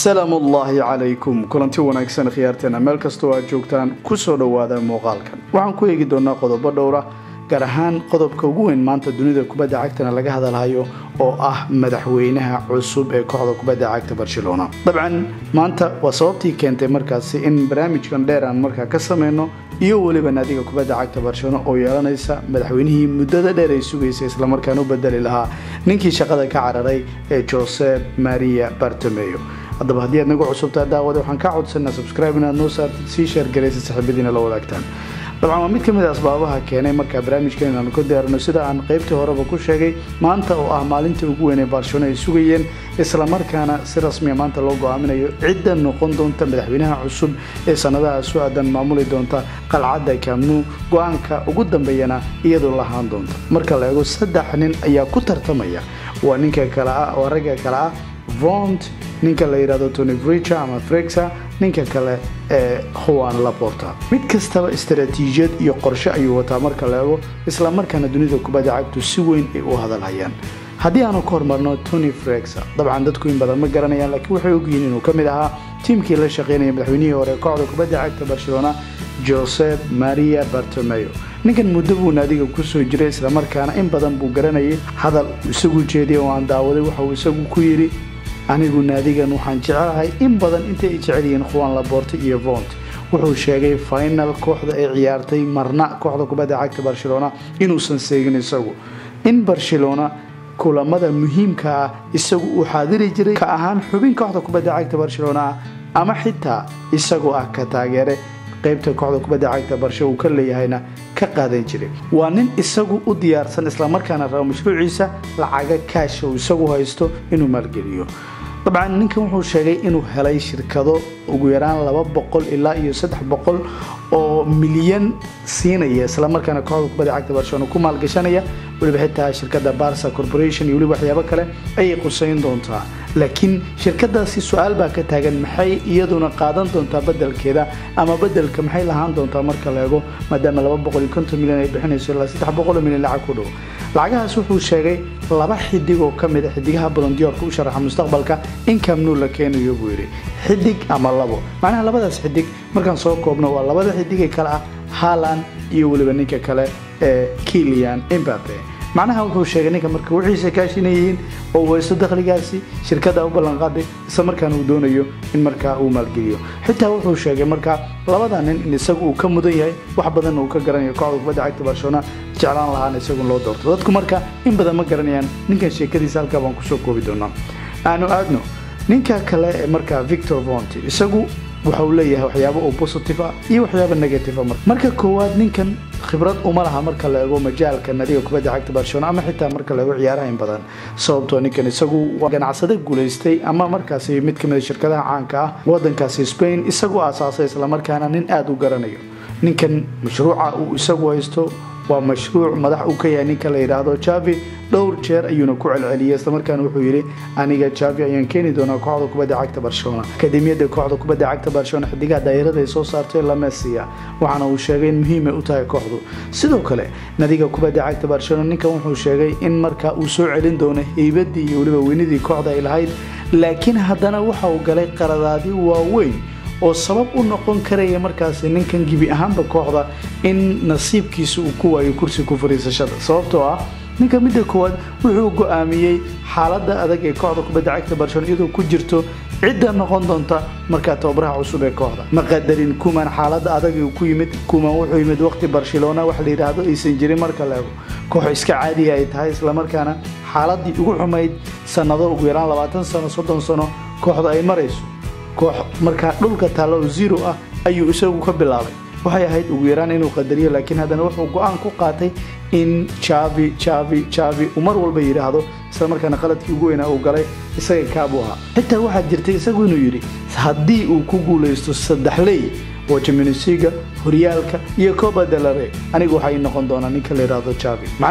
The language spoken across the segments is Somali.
salaamu ullaahi calaykum kulanti wanaagsan khiyaarteena meel kastoo aad joogtaan kusoo dhowaada muuqaalkan waxaan ku eegi doonaa qodobo dhowra gaar ahaan qodobka ugu weyn maanta dunida kubadda cagtana laga hadalhayo oo ah madaxweynaha cusub ee kooxda kubadda cagta barcelona dabcan maanta waa sababtii keentay markaasi in barnaamijkan dheer aan markaa ka sameyno iyo weliba naadiga kubadda cagta barcelona oo yeelanaysa madaxweynihii muddada dheer ay sugaysay islamarkaana u bedeli lahaa ninkii shaqada ka cararay ee josep maria bartomeo haddaba haddii aad nagu cusubtaa daawada waxaan kaa codsanaa subscribe inaad noo saartid sii sheergaraysa saxiibadiina la wadaagtaan dabcan waa mid ka mid a asbaabaha keenay markaa barnaamijkan inaanu ka diyaarino sida aan qaybtii horeba ku sheegay maanta oo ah maalintii ugu weyn ee barcelona ay sugayeen islamarkaana si rasmiya maanta loo go-aaminayo cidda noqon doonta madaxweynaha cusub ee sanadaha su aadan maamuli doonta qalcadda kamnu go-aanka ugu dambeeyana iyadoo lahaan doonta marka la eego saddex nin ayaa ku tartamaya waa ninka kale ah waa ragga kale ah vont ninka la yidhahdo tony vricha ama frexa ninka kale ee juan laporta mid kastaba istaraatiijiyad iyo qorshe ayuu wataa marka la eego islamarkaana dunida kubadda cagtu si weyn ay u hadalhayaan haddii aanu ka hormarno tony frexa dabcan dadku in badan ma garanayaan laakiin waxay ogyihiin inuu ka mid ahaa tiimkii la shaqeynaya madaxweynihii hore kooxda kubadda cagta barcelona josep maria bartomeo ninkan muddo buu naadiga kusoo jiray islamarkaana in badan buu garanayay hadal isagu jeediyay oo aan daawaday waxauu isagu ku yidhi anigu naadigan waxaan jecelahay in badan intay ay jecel yihiin khuwan laborte iyo vont wuxuu sheegay final kooxda ay ciyaartay marna kooxda kubadda cagta barcelona inuusan seegin isagu in barcelona kulamada muhiimka ah isagu uu xaadiri jiray ka ahaan xubin kooxda kubadda cagta barcelona ah ama xitaa isagoo ah ka taageere qaybta kooxda kubadda cagta barshe uu ka leeyahayna ka qaadan jiray waa nin isagu u diyaarsan islamarkaana raba mashruuciisa lacaga kaasha uu isagu haysto inuu maalgeliyo dabcan ninkan wuxuu sheegay inuu helay shirkado ugu yaraan laba boqol ilaa iyo saddex boqol oo milyan siinaya islamarkaana kooxda kubadda cagta barcelona ku maalgashanaya weliba xitaa shirkada barsa corporation iyo weliba waxyaabo kale ayay qusayn doontaa laakiin shirkadaasi su-aal baa ka taagan maxay iyaduna qaadan doontaa bedelkeeda ama bedelka maxay lahaan doontaa marka la eego maadaama laba boqol iyo konton milyan ay bixinayso ilaa saddex boqol milyan lacag ku dhow lacagahaas wuxuu sheegay laba xidig oo ka mid a xidigaha bolondiyoorka u sharaxa mustaqbalka in kamnuu la keenayo buu yidhi xidig ama labo macnaha labadaas xidig markaan soo koobno waa labada xidig ee kale ah haaland iyo weliba ninka kale ee kilian imbabe macnaha wuxuu sheegay ninka marka wixiisa kaashinayihiin oo weysto dakhligaasi shirkada u ballanqaaday isla markaana uu doonayo in markaa uu maalgeliyo xitaa wuxuu sheegay markaa labada nin in isagu uu ka mudan yahay wax badan uu ka garanayo kooxda kubadda cagta barcelona jeclaan lahaana isagu loo doorto dadku marka in badan ma garanayaan ninkan sheekadiisa halkaa baan kusoo koobi doonaa aanu aadno ninka kale ee markaa victor vont isagu waxa uu leeyahay waxyaabo oo positive ah iyo waxyaabo negative ah marka koowaad ninkan khibrad uma laha marka la eego majaalka nadiga kubadda cagta barcelona ama xitaa marka la eego ciyaaraha in badan sababtoo ninkan isagu waa ganacsade guulaystay ama markaasi mid ka mid a shirkadaha caanka ah wadankaasi spain isagu aasaasay islamarkaana nin aada u garanayo ninkan mashruuca uu isagu haysto waa mashruuc madax uu ka yahay ninka la yidhaahdo javi dhowr jeer ayuuna ku celceliyay islamarkaana wuxuu yidhi aniga javi ayaan keeni doonaa kooxda kubadda cagta barcelona akademiyadda kooxda kubadda cagta barcelona xidigaha daayirada ay soo saartay lamesiya waxaana uu sheegay in muhiimay u tahay kooxdu sidoo kale nadiga kubadda cagta barcelona ninkan wuxuu sheegay in markaa uu soo celin doono heybadii iyo weliba weynidii kooxda ay lahayd laakiin haddana waxa uu galay qaradaadi waaweyn oo sabab u noqon karaya markaasi ninkan gebi ahaanba kooxda in nasiibkiisa uu ku waayo kursi ku fariisashada sababtoo ah ninka midda koowaad wuxuu go-aamiyey xaaladda adag ee kooxda kubadda cagta barcelona iyadoo ku jirto cidda noqon doonta markaa tababaraha cusub ee kooxda ma qadarin kuman xaaladda adag uu ku yimid kuman wuxuu yimid waqti barcelona wax la yidhaahdo aysan jirin marka la ego koox iska caadiya ay tahay islamarkaana xaaladii ugu xumayd sannado ugu yaraan labaatan sano soddon sano kooxda ay marayso koox markaa dhulka taallo oo zero ah ayuu isagu ka bilaabay waxay ahayd ugu yaraan inuu qadariyo laakiin haddana wuxuu go-aan ku qaatay in javi javi javi uu mar walba yidhaahdo isla markaana qaladkii ugu weynaa uu galay isaga kaabuu ahaa xitaa waxaa jirtay isagu inuu yidhi haddii uu ku guulaysto saddexley oo jaminisiga horyaalka iyo coba delare anigu waxay noqon doonaa ninka la yidhaahdo javi macnaha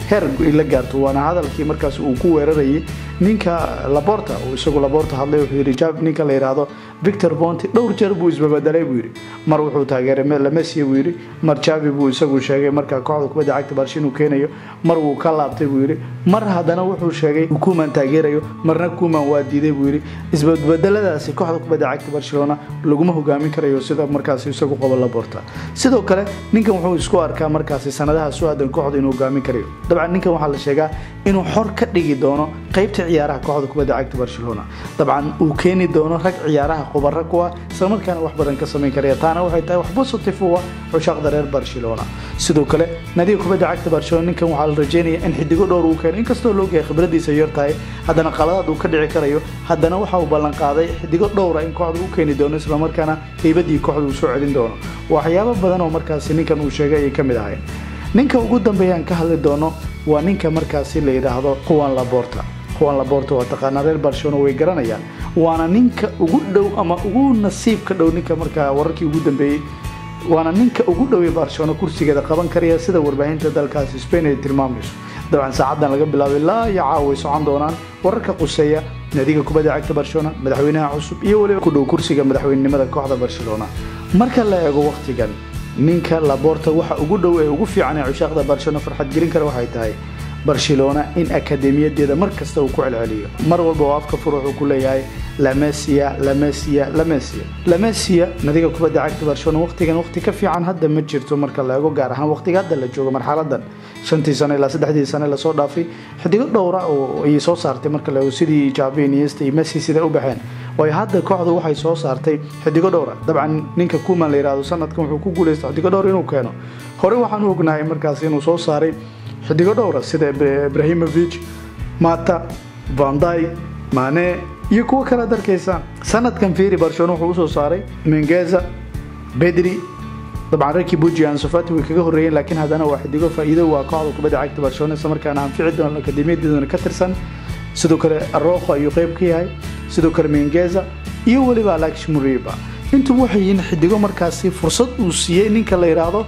heer la gaarto waana hadalkii markaas uu ku weerarayay ninka laborta uu isagu laborta hadlay wuxuu yidhi ninka la yidhaahdo victor bonti dhowr jeer buu isbabedelay buu yidhi mar wuxuu taageeray lamesia buu yidhi mar javi buu isagu sheegay markaa kooxda kubadda cagta barshi inuu keenayo mar wuu ka laabtay buu yidhi mar haddana wuxuu sheegay kuman taageerayo marna kuman waa diiday buu yidhi isbabedeladaasi kooxda kubadda cagta barcelona laguma hogaamin karayo sida markaas isagu qabo laborta sidoo kale ninkan wuxuu isku arkaa markaasi sanadaha su-aadan kooxda inuu hogaamin karayo dabcan ninkan waxaa la sheegaa inuu xor ka dhigi doono qaybta ciyaaraha kooxda kubadda cagta barcelona dabcan uu keeni doono rag ciyaaraha khubaro kuwa islamarkaana wax badan ka samayn karaya taana waxay tahay wax positive u ah cushaaqda reer barcelona sidoo kale nadiga kubadda cagta barcelona ninkan waxaa la rajeynaya in xidigo dhowr uu keeno inkastoo loogahay khibradiisa yar tahay haddana qaladaad uu ka dhici karayo haddana waxa uu ballan qaaday xidigo dhowra in kooxda u keeni doono islamarkaana heybadii kooxda uu soo celin doono waxyaabo badan oo markaasi ninkan uu sheegay ayay ka mid ahayn ninka ugu dambeeyaan ka hadli doono waa ninka markaasi la yidhaahdo juan laborta juan laborta waa taqaanaa reer barcelona way garanayaan waana ninka ugu dhow ama ugu nasiibka dhow ninka markaa wararkii ugu dambeeyey waana ninka ugu dhowey barcelona kursigeeda qaban karaya sida warbaahinta dalkaasi spain ay tilmaamayso dabcan saacadan laga bilaabay ilaa iyo caawa way socon doonaan wararka quseeya nadiga kubadda cagta barcelona madaxweynaha cusub iyo weliba ku dhow kursiga madaxweynenimada kooxda barcelona marka la eego wakhtigan ninka laborta waxa ugu dhow ee ugu fiican ee cushaaqda barcelona farxad gelin kara waxay tahay barcelona in akademiyadeeda mar kasta uu ku celceliyo mar walba oo afka fur wuxuu ku leeyahay lamesia lamesia lamesia lamesia nadiga kubadda cagta barcelona waqtigan waqti ka fiican hadda ma jirto marka la eego gaar ahaan waqtiga hadda la joogo marxaladan shantii sano ilaa saddexdii sane lasoo dhaafay xidigo dhowra oo ayay soo saartay marka la eego sidii javi iniesta iyo messi sida u baxeen waayo hadda kooxdu waxay soo saartay xidigo dhowra dabcan ninka kuman la yidhaahdo sanadkan wuxuu ku guuleystay xidigo dhowr inuu keeno hore waxaan u ognahay markaas inuu soo saaray xidigo dhowra sida ibrahimovic mata vanday mane iyo kuwo kale ad arkaysaan sanadkan fiiri barcelona wuxuu usoo saaray mengeza bedri dabcan reerkii buji ansofati way kaga horreeyeen laakiin haddana waa xidigo faa'iido waa kooxda kubadda cagta barcelona isla markaana anfici doona akademiyadeedana ka tirsan sidoo kale arrojo ayuu qayb ka yahay sidoo kale mengeza iyo weliba alex muriba intuba waxay yihiin xidigo markaasi fursad uu siiyey ninka la yidhaahdo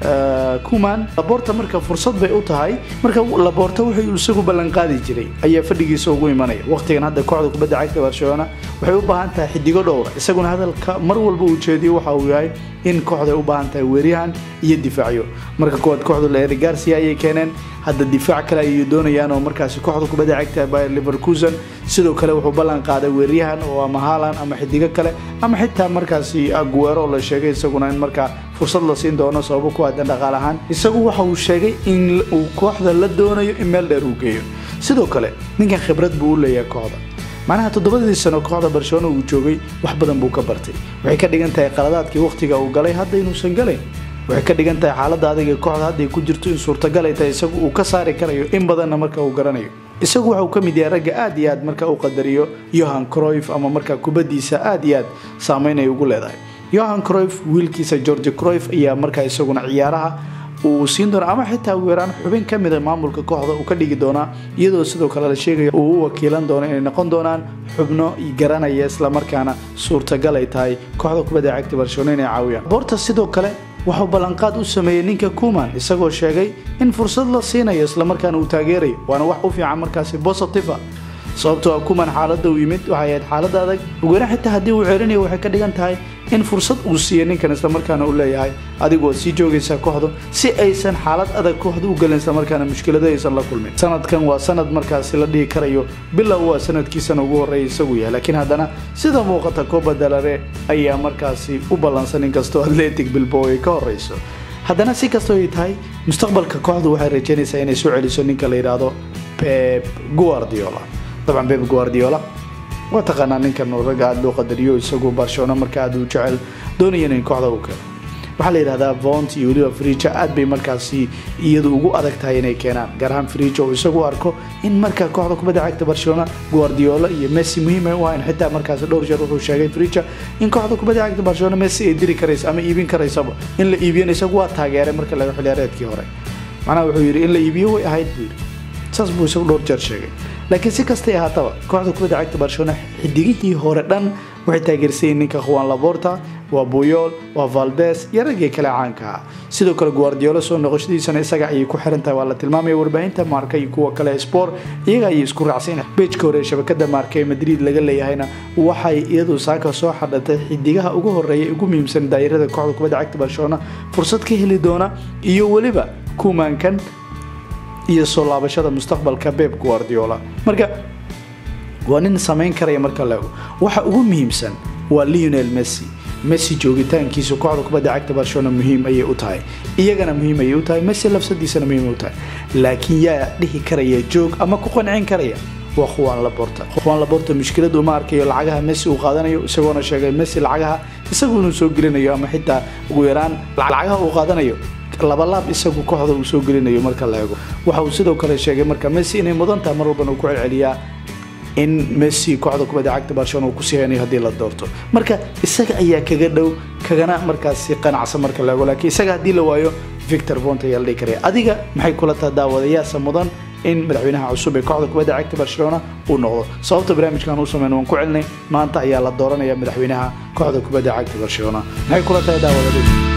kuman laborta marka fursad bay u tahay marka laborta wuxuu isagu ballanqaadi jiray ayaa fadhigiisa ugu imanaya waqtigan hadda kooxda kubadda cagta barcelona waxay u baahan tahay xidigo dhowra isaguna hadalka mar walba uu jeediyo waxa uu yahay in kooxday u baahan tahay weeryahan iyo difaacyo marka koowaad kooxdu leeri garcia ayay keeneen hadda difaac kale ayay doonayaan oo markaasi kooxda kubadda cagta bayer leverkusen sidoo kale wuxuu ballan qaaday weeryahan oo ama haalan ama xidigo kale ama xitaa markaasi aguero oo la sheegay isaguna in markaa fursad la siin doono sababo ku aadan dhaqaal ahaan isagu waxa uu sheegay in uu kooxda la doonayo in meel dheer uu geeyo sidoo kale ninkan khibrad buu u leeyahay kooxda macnaha toddobadii sano kooxda barcelona uu joogay wax badan buu ka bartay waxay ka dhigan tahay qaladaadkii wakhtiga uu galay hadda inuusan galayn waxay ka dhigan tahay xaaladda adag ee kooxda hadday ku jirto in suurtagal ay tahay isagu uu ka saari karayo in badanna marka uu garanayo isagu waxa uu ka mid yahay ragga aad iyo aad marka uu qadariyo yohan croyf ama markaa kubaddiisa aad iyo aad saameyn ay ugu leedahay yohan croyf wiilkiisa george croyf ayaa markaa isaguna ciyaaraha uu siin doona ama xitaa ugu yaraan xubin ka mida maamulka kooxda uu ka dhigi doonaa iyadoo sidoo kale la sheegayo uu u wakiilan doono inay noqon doonaan xubno garanaya islamarkaana suurtagal ay tahay kooxda kubadda cagta barcelona inay caawiyaan boorta sidoo kale wuxuu ballanqaad u sameeyey ninka kuman isagoo sheegay in fursad la siinayo islamarkaana uu taageerayo waana wax u fiican markaasi positiva sababtoo ah kuman xaaladda uu yimid waxay ahayd xaaladda adag ugu yaraan xitaa haddii uu ceelinayo waxay ka dhigan tahay in fursad uu siiyo ninkan islamarkaana uu leeyahay adigu waad sii joogaysaa kooxdu si aysan xaalad adag kooxda u gelin islamarkaana mushkilado aysan la kulmin sanadkan waa sanad markaasi la dhihi karayo bilow waa sanadkiisana ugu horreeya isagu yahay laakiin haddana sida muuqata coba dalare ayaa markaasi u ballansan inkastoo atletic bilbo ay ka horreyso haddana si kastoo ay tahay mustaqbalka kooxdu waxay rajaynaysaa inay soo celiso ninka la yidhaahdo pep guardiola dabcan pep guardiola waa taqaanaa ninkan ragga aada loo qadariyo isagu barcelona marka aada u jecel doonayana in kooxda uu keeno waxaa la yidhahdaa vont iyo weliba friija aad bay markaasi iyadu ugu adag tahay inay keenaan gaar ahaan friija oo isagu arko in marka kooxda kubadda cagta barcelona guardiola iyo messi muhiim ay u ahayn xitaa markaasi dhowr jeer wuxuu sheegay friija in kooxda kubadda cagta barcelona messi ay diri karayso ama iibin karaysaba in la iibiyana isagu waa taageeray marka laga xiliyaareedkii hore macnaha wuxuu yidhi in la iibiyo way ahayd buu yidhi saas buu isagu dhowr jeer sheegay laakiin si kastay ahaataba kooxda kubadda cagta barcelona xidigihii hore dhan waxay taageersayiin ninka juan laborta waa buyool waa valdes iyo raggii kale caanka ah sidoo kale guardiolo soo noqoshadiisana isaga ayay ku xiran tahay waa la tilmaamaya warbaahinta maarka iyo kuwa kale sport iyaga ayay isku raacsan bejka hore shabakada maarka ee madrid laga leeyahayna waxay iyadu saaka soo xadhatay xidigaha ugu horeeya ugu muhiimsan daayirada kooxda kubadda cagta barcelona fursad ka heli doona iyo weliba kumaankan iyo soo laabashada mustaqbalka beb guardiola marka waa nin samayn karaya marka laego waxa ugu muhiimsan waa leonel messi messi joogitaankiisa kooxda kubadda cagta barcelona muhiim ayay u tahay iyagana muhiim ayay u tahay messi lafsadiisana muhiim u tahay laakiin yaa dhihi karaya joog ama ku qancin karaya waa khuwaan laborta khuwaan laborta mushkilad uma arkayo lacagaha messi uu qaadanayo isagoona sheegay messi lacagaha isagu inuu soo gelinayo ama xitaa ugu yaraan lacagaha uu qaadanayo labalaab isagu kooxda uu soo gelinayo marka la eego waxa uu sidoo kale sheegay marka messi inay mudan tahay mar walbana uu ku celceliyaa in messi kooxda kubadda cagta barcelona uu kusii haynayo haddii la doorto marka isaga ayaa kaga dhow kagana markaasi qanacsan marka la eego laakiin isaga haddii la waayo victor bont ayaa la dhihi karaya adiga maxay kula taha daawadayaasa mudan in madaxweynaha cusub ee kooxda kubadda cagta barcelona uu noqdo sababta barnaamijkan u sameyn waan ku celinay maanta ayaa la dooranaya madaxweynaha kooxda kubadda cagta barcelona maxay kula tahay daawadadu